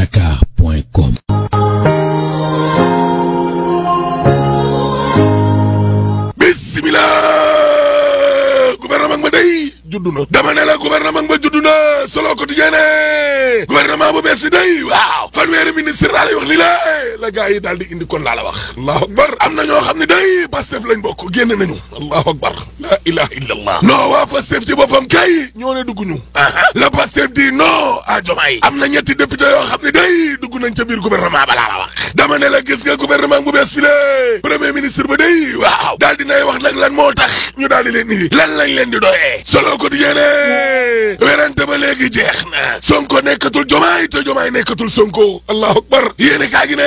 feeñaatakar.com bismillah gouvernement ba day juddu na dama ne la gouvernement ba juddu na solo quotidien ne gouvernement bu bees bi day waaw fanweeri ministre laa lay wax ni la la gars yi daal di indi kon laa la wax allahu akbar am na ñoo xam ne day pastef lañ bokk génn nañu allahu akbar la ilaha illa allah non waa pastef ci boppam kay ñoo ne dugg ñu la pastef di non à Diomaye am na ñetti député yoo xam ne day dugg nañ ca biir gouvernement ba laa la wax dama ne la gis nga gouvernement bu bees bi le premier ministre ba day waaw daal dinay wax nag lan moo tax ñu daal di leen indi lan lañ leen di doyee solo ko di yéene werante ba léegi jeex na sonko nekkatul jomaay te jomaay nekkatul sonko allahu akbar yéene kaa gi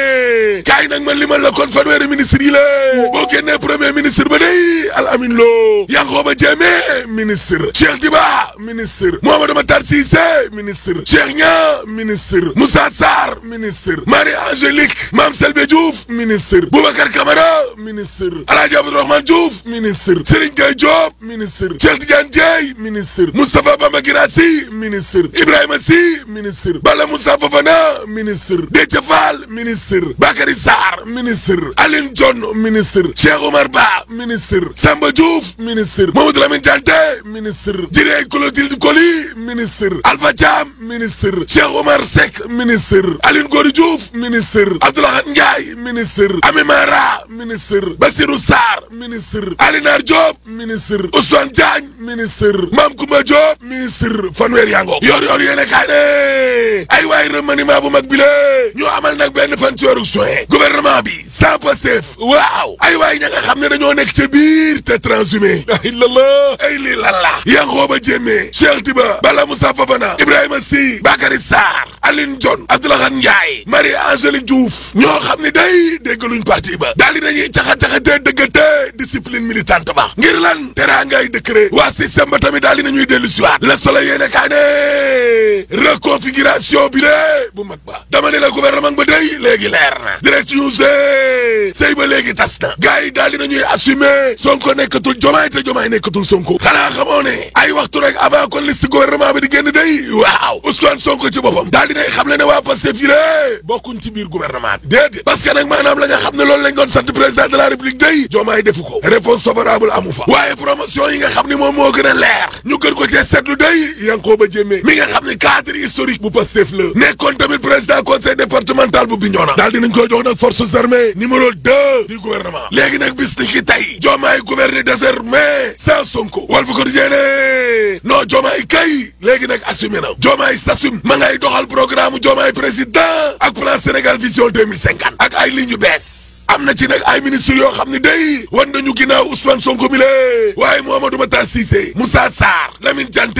ne kaay nag ma limal la kon fanweeri ministre yi la boo génnee premier ministre ba day al amin loo Yankhoba Diémé ministre Cheikh Diba ministre Mamadou Matar Cissé ministre Cheikh Niang ministre Moussa Sarr ministre Marie Angélique Mame Selbe Diouf ministre Boubacar Camara ministre Alhaji Abdourahmane Diouf ministre Serigne Gueye Diop ministre Cheikh Tidiane Dieye ministre Moustapha Bamba Guirassy ministre Ibrahima Sy ministre Bala Moussa Fofana ministre Déthié Fall ministre Bakary Sarr ministre Aline Dione ministre Cheikh Omar Ba ministre Samba Diouf ministre Mamadou Lamine Dianté ministre Jiré Clotilde Coly ministre Alpha Thiam ministre Cheikh Omar Seck ministre Aline Gory Diouf ministre Abdoulaye Ndiaye ministre Ami Mara ministre Bassirou Sarr ministre Alinar Diop ministre Ousmane Diagne ministre Mame Koumba Diop ministre fanweer yaa ngoog yor yor yéene kaay ne ay waay remaniement bu mag bi la ñoo amal nag benn fan ci weeru juin gouvernement bi sans Pastef waaw ay waay ña nga xam ne dañoo nekk ca biir te transhumé la illallah ay lii lan la Yankhoba Diémé Cheikh Tiba Bala Moussa Fofana Ibrahima Sy Bakary Sarr Aline Dione Abdoulaye Ndiaye Marie Angélique Diouf ñoo xam ne day déggaluñ parti ba daal di nañuy caxa-caxatee dëggate discipline militante ba ngir lan teraangay décret waa système ba tamit daal di nañuy dellu siwaat Le Soleil yéene kaa ne reconfiguration bi de bu mag ba dama ne la gouvernement ba day léegi leer na direct news de sëy ba léegi tas na gars yi daal di nañuy assumer Sonko nekkatul Jomaay te Jomaay nekkatul Sonko xanaa xamoo ne ay waxtu rek avant kon liste gouvernement bi di génn day waaw Ousmane Sonko ci boppam daal dinay xam le ne waa Pastef yi lée bokkuñ ci biir gouvernement bi déedéet parce que nag maanaam la nga xam ne loolu lañ doon sant président de la république day Jomaay defu ko réponse favorable amu fa waaye promotion yi nga xam ne moom moo gën a leer ñu gën ko cee seetlu day Yankhoba Diémé mi nga xam ne cadre historique bu Pastef la nekkoon tamit président conseil départemental bu Bignona daal dinañ koy jox nag forces armées numéro deux du gouvernement léegi nag bis ni ki tey Diomaye gouverner désormais sans Sonko Walf Quotidien non Diomaye kay léegi nag assumé na Diomaye s'assume ma ngay doxal programme Diomaye président ak plan Sénégal vision 2050 ak ay lignes yu bees am na ci nag ay ministres yoo xam ne day wan nañu ginnaaw Ousmane Sonko mi le waaye Mouhamadou Matar Cissé Moussa Sarr Lamine Dianté